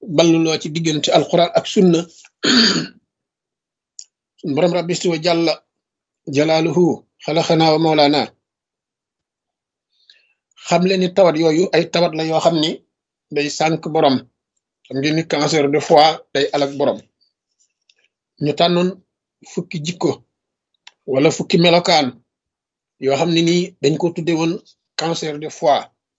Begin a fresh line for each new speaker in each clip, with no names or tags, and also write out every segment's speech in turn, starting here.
balluloo ci diggante alquran ak sunna sun borom rabbi wa jàlla jalaaluhu xalaxanaa wa mawlaana xam leen ni tawat yooyu ay tawat la yoo xam ni day sànk borom xam ngeen ni cancer de foie day alak borom ñu tànnoon fukki jikko wala fukki melokaan yoo xam ne nii dañ ko tudde woon cancer de foie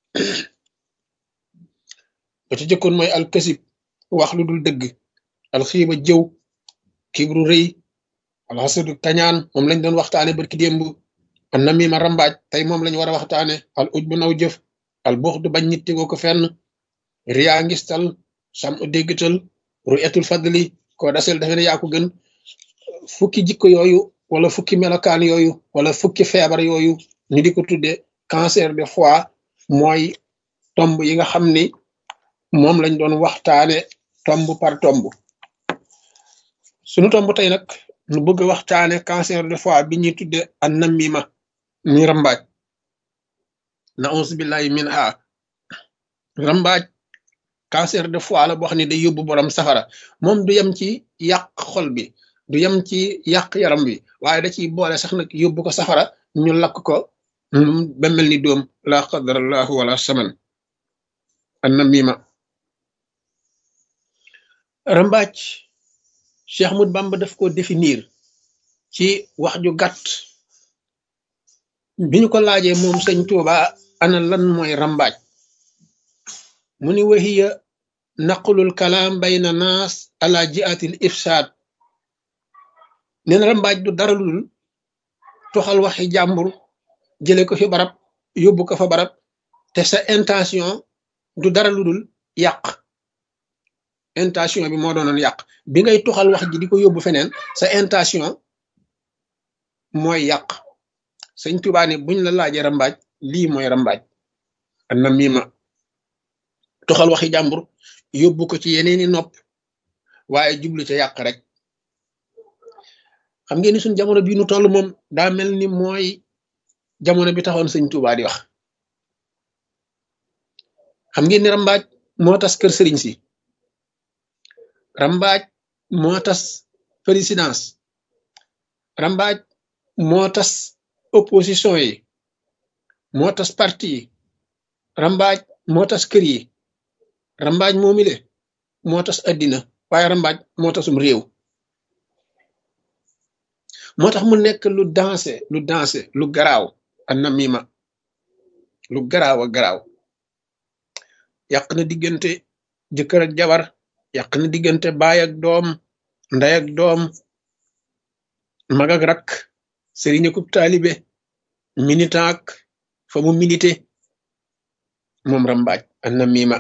ba ci jëkkoon mooy alkasib wax lu dul dëgg alxiiba jëw kibru rëy alxasadu kañaan moom lañ doon waxtaane barki démb an namima rambaaj tey moom lañ war a waxtaane al uj bu naw jëf al buux du bañ nit tegoo ko fenn riyaa ngistal sam u déggtal ru etul fadli koo dasel dafe ne yaa ko gën fukki jikko yooyu wala fukki melokaan yooyu wala fukki feebar yooyu ñu di ko tudde cancer de foie mooy tomb yi nga xam ni moom lañ doon waxtaane tomb par tomb sunu tomb tey nag nu bëgg a waxtaane cancer de foie bi ñuy tudde an namima mi rambaaj na auzu billahi min ha rambaaj cancer de foie la boo xam ne day yóbbu borom safara moom du yem ci yàq xol bi du yem ci yàq yaram bi waaye da ciy boole sax nag yóbbu ko safara ñu lakk ko ba mel ni doom la qadarallahu wala saman an namima rambaaj Cheikh Ahmad Bamba daf ko définir ci wax ju gàtt bi ñu ko laajee moom sëñ Tuuba ana lan mooy rambaaj mu ni wahiya naqlul kalaam bayna naas ala jiatil ifsaad nee na rambaaj du dara lu dul toxal waxi jàmbur jële ko fi barab yóbbu ko fa barab te sa intention du dara lu dul yàq intention bi moo doonoon yàq bi ngay toxal wax ji di ko yóbbu feneen sa intention mooy yàq sëñ Tuubaa ne buñ la laajee rambaaj lii mooy rambaaj an na miima toxal waxi jàmbur yóbbu ko ci yeneeni nopp waaye jublu ca yàq rek xam ngeen ni suñ jamono bii nu toll moom daa mel ni mooy jamono bi taxoon sëñ Tuubaa di wax xam ngeen ni rambaaj moo tas kër sëriñ si rambaaj moo tas présidence rambaaj moo tas opposition yi moo tas parti yi rambaaj moo tas kër yi rambaaj moomile moo tas addina waaye rambaaj moo tasum réew moo tax mu nekk lu dansé lu dansé lu garaaw an namima lu garaaw a garaaw yàq na diggante jëkkër ak jabar yàq na diggante baay ak doom ndey ak doom mag ak rak sëriñ akub taalibe militant ak fa mu milité moom rambaaj an namima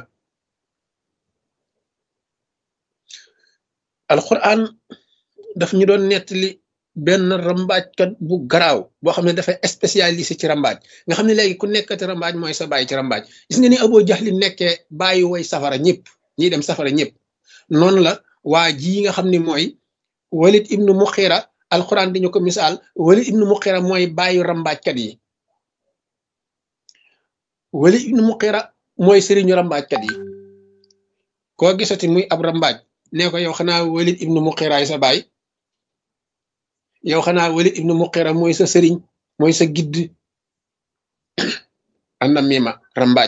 alquran daf ñu doon nettali benn rambaajkat bu garaaw boo xam ne dafa spécialisé ci rambaaj nga xam ne léegi ku nekkati rambaaj mooy sa bàyyi ci rambaaj gis nga ni Abu Jahli nekkee bàyyi woy safara ñëpp ñiy dem safara ñëpp noonu la waa ji nga xam ne mooy Walid ibnu Muxira alquran di ñu ko misaal Walid ibnu Muxira mooy bàyyi rambaajkat yi Walid ibnu Muxira mooy sëriñu rambaajkat yi koo gisati muy ab rambaaj nee ko yow xanaa Walid ibnu Muxiraay sa baay yow xanaa Walid ibnu Muxira mooy sa sëriñ mooy sa gidd an namima rambaaj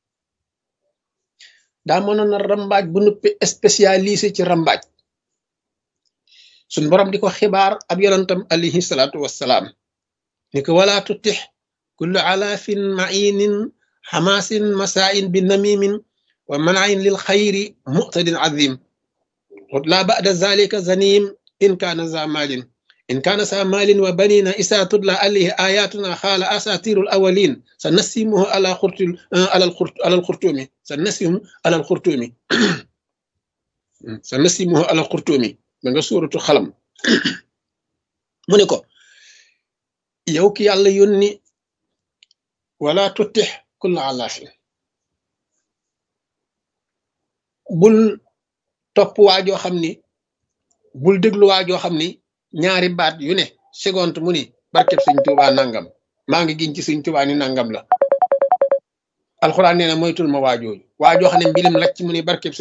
daa mënoon na rambaaj bu nuppi spécialisé ci rambaaj suñ borom di ko xibaar ab yonantam alayhi salaatu wassalaam ni ko wala tutix kullu alaafin mainin xamaasin masaain bi namimin wa manain lil xayri muqtadin azim la ba'da zalika zanim in kaana za malin in kaana sa malin wa banina isa tudla alayhi ayatuna xaala asatirul awalin sa nasimuhu ala xurtul ala alxurtumi sa nasimu ala alxurtumi sa nasimuhu ala alxurtumi ba nga suuratu xalam mu ne ko yow ki yàlla yónni wala tuttix kulla alaafin bul topp waajoo xam ni bul déglu waajoo xam ni ñaari baat yu ne seconde mu ni barkeb sëñ Tuubaa nangam maa ngi giñ ci sëñ Tuubaa ni nangam la alxuraan nee na moytul ma waajooju waajoo xam ne mbilim lacc mu ni barkeb